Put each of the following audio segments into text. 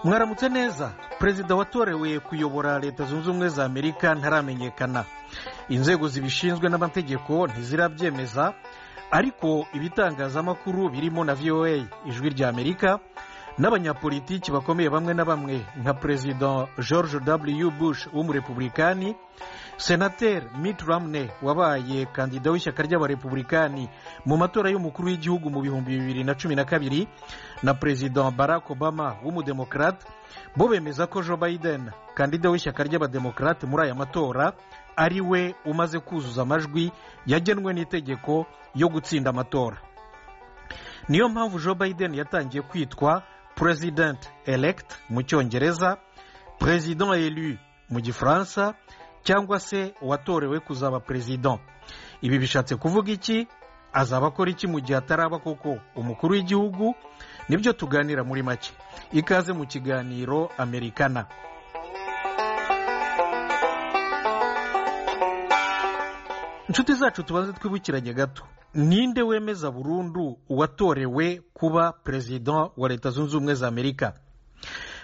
mwaramutse neza perezida watorewe kuyobora leta zunze ubumwe za amerika ntaramenyekana inzego zibishinzwe n'amategeko ntizirabyemeza ariko ibitangazamakuru birimo na voa ijwi rya amerika n'abanyapolitiki bakomeye bamwe na bamwe nka perezida george w bush w'umurepublikani senateri mitt romney wabaye kandida w'ishyaka ry'abarepublikani mu matora y'umukuru w'igihugu mu bihumbi bibiri na cumi na kabiri na perezida barack obama w'umudemokarate bo bemeza ko joe biden kandida w'ishyaka ry'abademokarate muri aya matora ari we umaze kuzuza amajwi yagenwe n'itegeko yo gutsinda amatora niyo mpamvu joe biden yatangiye kwitwa president elect mu cyongereza president elu mu gifaransa cyangwa se uwatorewe kuzaba perezida ibi bishatse kuvuga iki azaba akora iki mu gihe ataraba koko umukuru w'igihugu nibyo tuganira muri make ikaze mu kiganiro amerikana inshuti zacu tubanze twibukiranye gato ninde wemeza burundu uwatorewe kuba perezida wa leta zunze ubumwe za amerika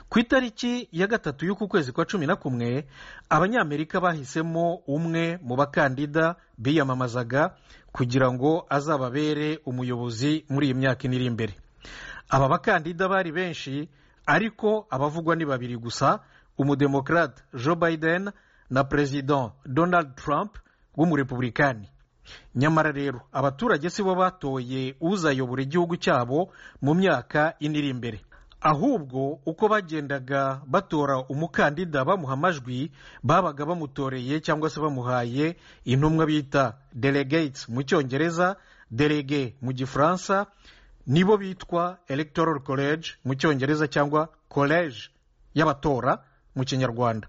ku itariki ya gatatu y'uku kwezi kwa cumi na kumwe abanyamerika bahisemo umwe mu bakandida biyamamazaga kugira ngo azababere umuyobozi muri iyi myaka iri imbere aba bakandida bari benshi ariko abavugwa ni babiri gusa umudemokarate joe biden na perezida donald trump w'umurepublikani nyamara rero abaturage si bo batoye uzayobora igihugu cyabo mu myaka ine iri imbere ahubwo uko bagendaga batora umukandida bamuha amajwi babaga bamutoreye cyangwa se bamuhaye intumwa bita delegates mu cyongereza delege mu gifaransa nibo bitwa electoral college mu cyongereza cyangwa college y'abatora mu kinyarwanda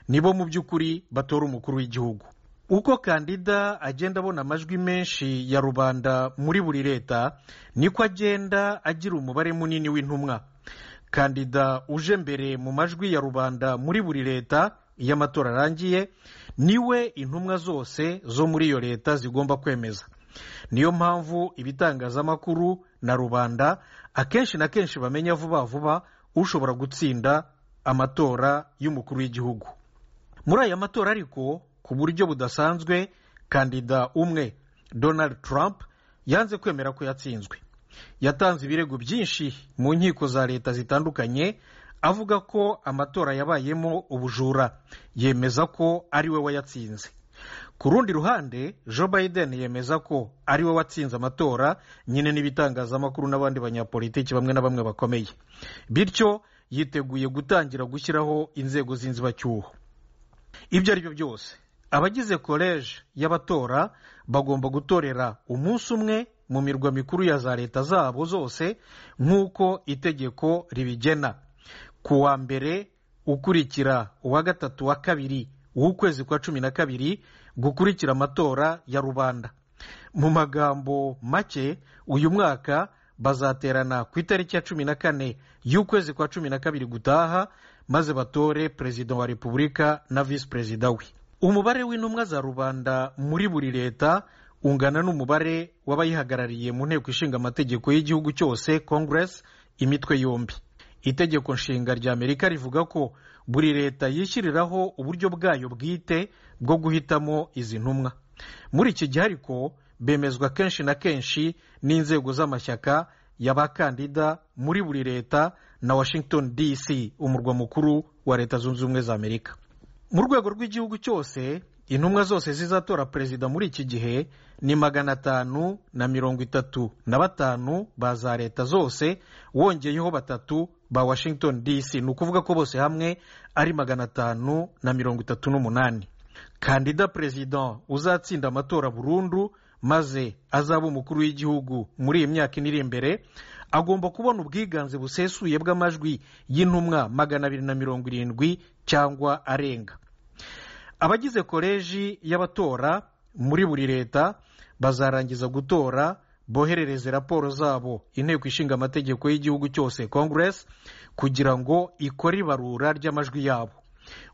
nibo mu by'ukuri batora umukuru w'igihugu uko kandida agenda abona amajwi menshi ya rubanda muri buri leta niko agenda agira umubare munini w'intumwa kandida uje mbere mu majwi ya rubanda muri buri leta iyo amatora arangiye niwe intumwa zose zo muri iyo leta zigomba kwemeza niyo mpamvu ibitangazamakuru na rubanda akenshi na kenshi bamenya vuba vuba ushobora gutsinda amatora y'umukuru w'igihugu muri aya matora ariko ku buryo budasanzwe kandida umwe donald trump yanze kwemera ko yatsinzwe yatanze ibirego byinshi mu nkiko za leta zitandukanye avuga ko amatora yabayemo ubujura yemeza ko ari we wayatsinze ku rundi ruhande joe biden yemeza ko ari we watsinze amatora nyine n'ibitangazamakuru n'abandi banyapolitiki bamwe na bamwe bakomeye bityo yiteguye gutangira gushyiraho inzego z'inzibacyuho ibyo ari byo byose abagize koleji y'abatora bagomba gutorera umunsi umwe mu mirwa mikuru ya za leta zabo zose nk'uko itegeko ribigena ku wa mbere ukurikira uwa gatatu wa kabiri w'ukwezi kwa cumi na kabiri gukurikira amatora ya rubanda mu magambo make uyu mwaka bazaterana ku itariki ya cumi na kane y'ukwezi kwa cumi na kabiri gutaha maze batore perezida wa repubulika na visi perezida we umubare w'intumwa za rubanda muri buri leta ungana n'umubare w'abayihagarariye mu nteko ishinga amategeko y'igihugu cyose congress imitwe yombi itegeko nshinga rya amerika rivuga ko buri leta yishyiriraho uburyo bwayo bwite bwo guhitamo izi ntumwa muri iki gihe ariko bemezwa kenshi na kenshi n'inzego z'amashyaka y'abakandida muri buri leta na washington dc umurwa mukuru wa leta zunze ubumwe za amerika mu rwego rw'igihugu cyose intumwa zose zizatora perezida muri iki gihe ni magana atanu na mirongo itatu na batanu ba za leta zose wongeyeho batatu ba washington dc ni ukuvuga ko bose hamwe ari magana atanu na mirongo itatu n'umunani kandida perezida uzatsinda amatora burundu maze azaba umukuru w'igihugu muri iyi myaka iri imbere agomba kubona ubwiganze busesuye bw'amajwi y'intumwa magana abiri na mirongo irindwi cyangwa arenga abagize koleji y'abatora muri buri leta bazarangiza gutora boherereze raporo zabo inteko ishinga amategeko y'igihugu cyose congress kugira ngo ikore ibarura ry'amajwi yabo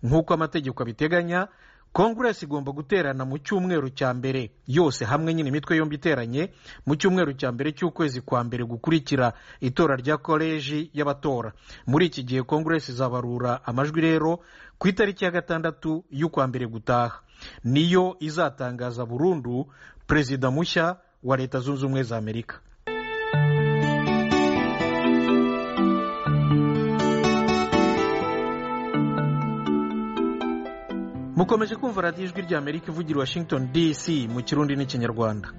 nk'uko amategeko abiteganya konguresi igomba guterana mu cyumweru cya mbere yose hamwe nyine imitwe yombi iteranye mu cyumweru cya mbere cy'ukwezi kwa mbere gukurikira itora rya koleji y'abatora muri iki gihe konguresi izabarura amajwi rero ku itariki ya gatandatu y'ukwa mbere gutaha niyo izatangaza burundu perezida mushya wa leta zunze ubumwe za amerika mukomeje kumva radiyo ijwi rya amerika ivugira washington dc mu kirundi n'ikinyarwanda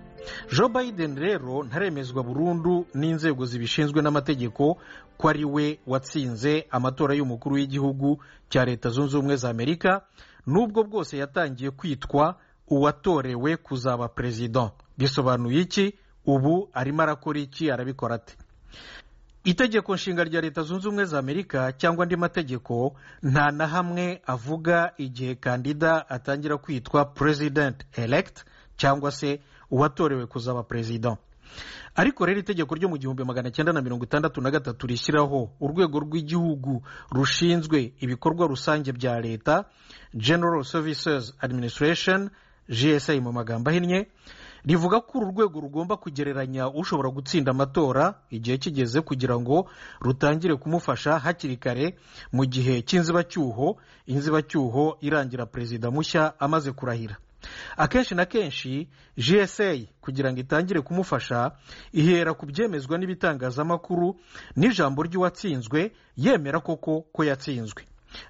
joe biden rero ntaremezwa burundu n'inzego zibishinzwe n'amategeko ko ari we watsinze amatora y'umukuru w'igihugu cya leta zunze ubumwe za amerika n'ubwo bwose yatangiye kwitwa uwatorewe kuzaba perezida bisobanuye iki ubu arimo arakora iki arabikora ate itegeko nshinga rya leta zunze ubumwe za amerika cyangwa andi mategeko nta na hamwe avuga igihe kandida atangira kwitwa president elect cyangwa se uwatorewe kuzaba perezida ariko rero itegeko ryo mu gihumbi magana cyenda na mirongo itandatu na gatatu rishyiraho urwego rw'igihugu rushinzwe ibikorwa rusange bya leta general services administration gsa mu magambo ahinnye rivuga ko uru rwego rugomba kugereranya ushobora gutsinda amatora igihe kigeze kugira ngo rutangire kumufasha hakiri kare mu gihe cy'inzibacyuho inzibacyuho irangira perezida mushya amaze kurahira akenshi na kenshi gsa kugira ngo itangire kumufasha ihera ku byemezwa n'ibitangazamakuru n'ijambo ry'uwatsinzwe yemera koko ko yatsinzwe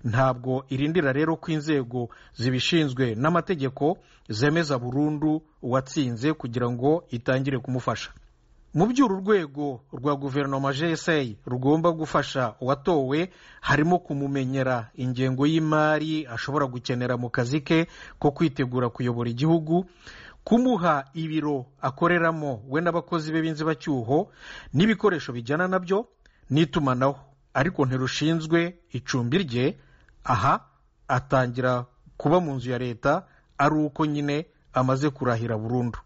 ntabwo irindira rero ko inzego zibishinzwe n'amategeko zemeza burundu uwatsinze kugira ngo itangire kumufasha mu byo uru rwego rwa guverinoma gsa rugomba gufasha uwatowe harimo kumumenyera ingengo y'imari ashobora gukenera mu kazi ke ko kwitegura kuyobora igihugu kumuha ibiro akoreramo we n'abakozi be b'inzibacyuho n'ibikoresho bijyana nabyo n'itumanaho ariko ntirushinzwe icumbi rye aha atangira kuba mu nzu ya leta ari uko nyine amaze kurahira burundu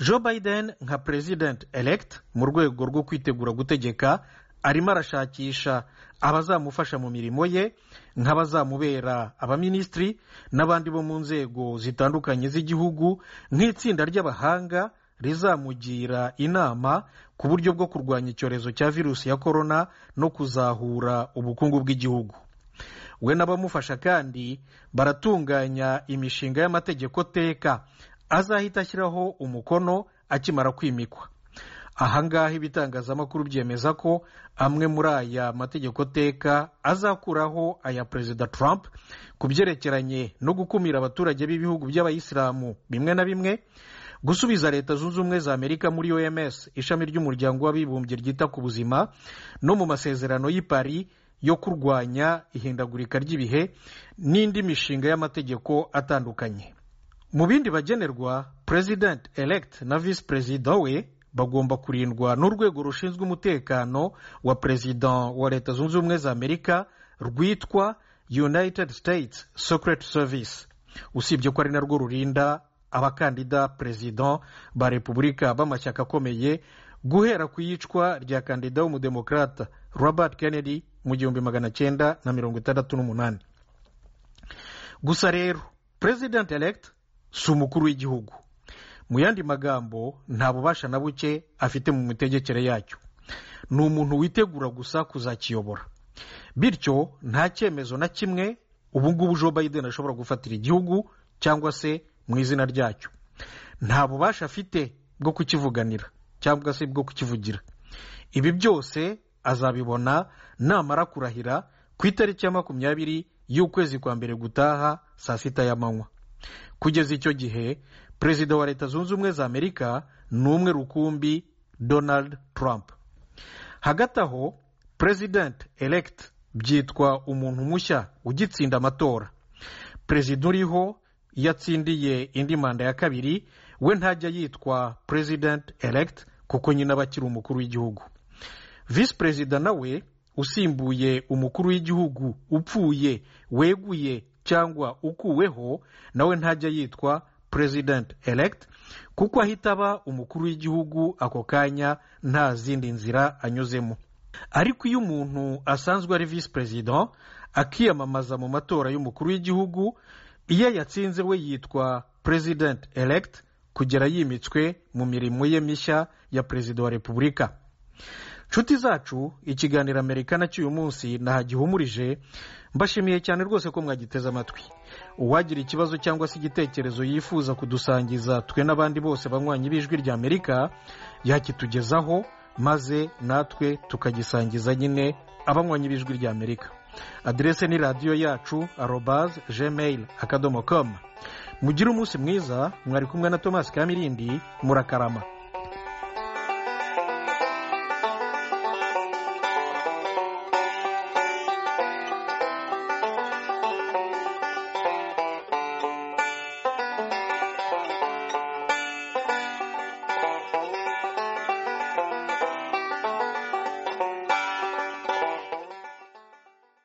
joe biden nka president elect mu rwego rwo kwitegura gutegeka arimo arashakisha abazamufasha mu mirimo ye nk'abazamubera abaminisitiri n'abandi bo mu nzego zitandukanye z'igihugu nk'itsinda ry'abahanga rizamugira inama ku buryo bwo kurwanya icyorezo cya virusi ya korona no kuzahura ubukungu bw'igihugu we n'abamufasha kandi baratunganya imishinga y'amategeko teka azahita ashyiraho umukono akimara kwimikwa ahangaha ibitangazamakuru byemeza ko amwe muri aya mategeko teka azakuraho aya perezida Trump ku byerekeranye no gukumira abaturage b'ibihugu by'abayisilamu bimwe na bimwe gusubiza leta zunze ubumwe za amerika muri oms ishami ry'umuryango w'abibumbye ryita ku buzima no mu masezerano y'i Paris yo kurwanya ihindagurika ry'ibihe n'indi mishinga y'amategeko atandukanye mu bindi bagenerwa president elect na visi perezida we bagomba kurindwa n'urwego rushinzwe umutekano wa perezida wa leta zunze ubumwe za amerika rwitwa united states secret service usibye ko ari narwo rurinda abakandida perezida ba repubulika b'amashyaka akomeye guhera ku iyicwa rya kandida w'umudemokrata robert kennedy mu gihumbi magana cyenda na mirongo itandatu n'umunani gusa rero president elect si umukuru w'igihugu mu yandi magambo nta bubasha na buke afite mu mitegekere yacyo ni umuntu witegura gusa kuzakiyobora bityo nta cyemezo na kimwe ubu ngubu joe biden ashobora gufatira igihugu cyangwa se mu izina ryacyo nta bubasha afite bwo kukivuganira cyangwa se bwo kukivugira ibi byose azabibona namara kurahira ku itariki ya makumyabiri y'ukwezi kwa mbere gutaha saa sita y'amanywa kugeza icyo gihe perezida wa leta zunze ubumwe za amerika ni umwe rukumbi donald trump hagati aho president elect byitwa umuntu mushya ugitsinda amatora perezida uriho iyo atsindiye indi manda ya kabiri we ntajya yitwa president elect kuko nyine aba akiri umukuru w'igihugu visi perezida nawe usimbuye umukuru w'igihugu upfuye weguye cyangwa ukuweho nawe ntajya yitwa president elect kuko ahita aba umukuru w'igihugu ako kanya nta zindi nzira anyuzemo ariko iyo umuntu asanzwe ari visi perezida akiyamamaza mu matora y'umukuru w'igihugu iyo yatsinze we yitwa perezidenti elegiti kugera yimitswe mu mirimo ye mishya ya perezida wa repubulika inshuti zacu ikiganiro amerika cy'uyu munsi nahagihumurije mbashimiye cyane rwose ko mwagiteze amatwi uwagira ikibazo cyangwa se igitekerezo yifuza kudusangiza twe n'abandi bose banywanye b'ijwi rya amerika yakitugezaho maze natwe tukagisangiza nyine abanywanye b'ijwi rya amerika aderese ni radiyo yacu arobaze jemeyiri akadomo komu mugire umunsi mwiza mwari kumwe na tomasi kamirindi murakarama